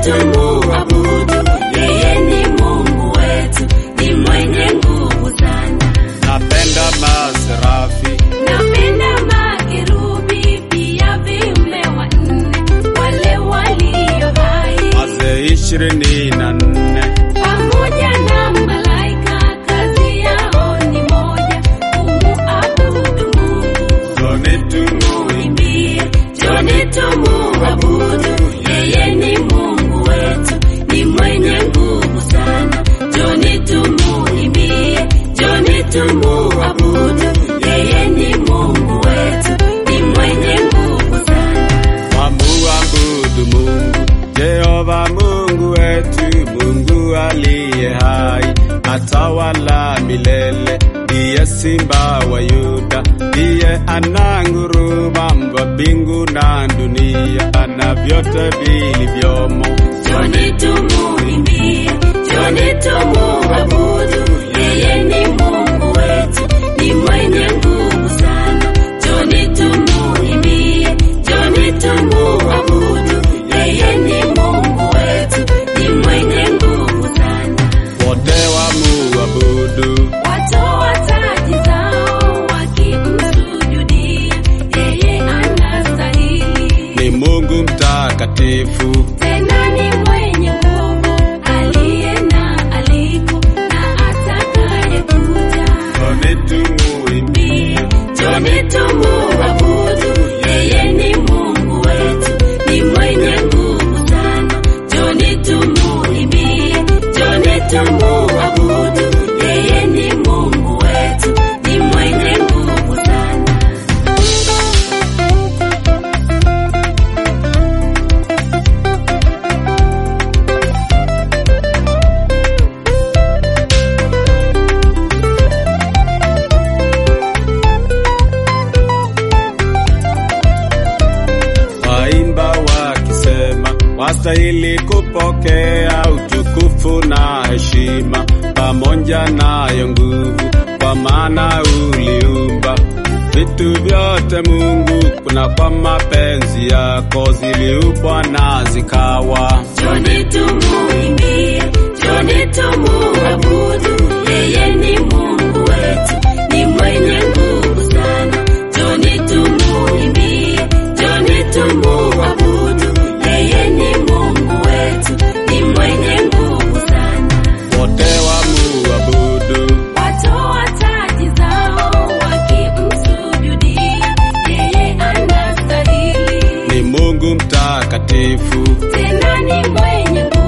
tumuabudu, yeye ni Mungu wetu, ni mwenye nguvu sana. napenda maserafi Napenda makerubi pia viumbe wanne, wale walio hai wazee ishirini na nne pamoja na malaika, kazi yao ni moja, kumuabudu Mungu. zoni tumu Imbie, Joni tumuabudu, yeye ni Mungu wetu, ni mwenye nguvu sana. Joni tumuimbie, Joni tumuabudu, yeye ni Mungu wetu, ni mwenye nguvu sana. wamuabudu Mungu Jehova Mungu wetu, Mungu aliye hai, atawala milele, ndiye simba wa Yuda, ndiye ananguruma mva mbingu na dunia na vyote vilivyomo. Joni tumuimbie, Joni tumuabudu, yeye ni Mungu wetu, ni mwenye nguvu sana. Joni tumuimbie, Joni tumuabudu, yeye ni Mungu wetu, ni mwenye nguvu sana. Wote wamuabudu, Watoa taji zao wakimsujudia, yeye anastahili. ni Mungu mtakatifu, Tena ni mwenye nguvu, aliye na aliko na atakayekuja. Joni tumuimbie, Joni tumuabudu, yeye ni Mungu wetu, ni mwenye nguvu sana. Joni tumuimbie, Joni tumuabudu, yeye ni Mungu wetu, ni mwenye nguvu sana. waimba wakisema, wastahili kupokea utukufu na heshima, pamoja nayo nguvu, kwa maana uliumba vitu vyote Mungu, kuna kwa mapenzi yako ziliumbwa na zikawa. Joni tumuimbie, Joni tumuabudu, yeye ni Mungu wetu, ni mwenye nguvu sana. Joni tumuimbie, Joni tumuabudu, yeye ni Mungu wetu, ni mwenye nguvu sana. Wote wamuabudu, Watoa taji zao wakimsujudia, yeye anastahili. ni Mungu mtakatifu, Tena ni mwenye nguvu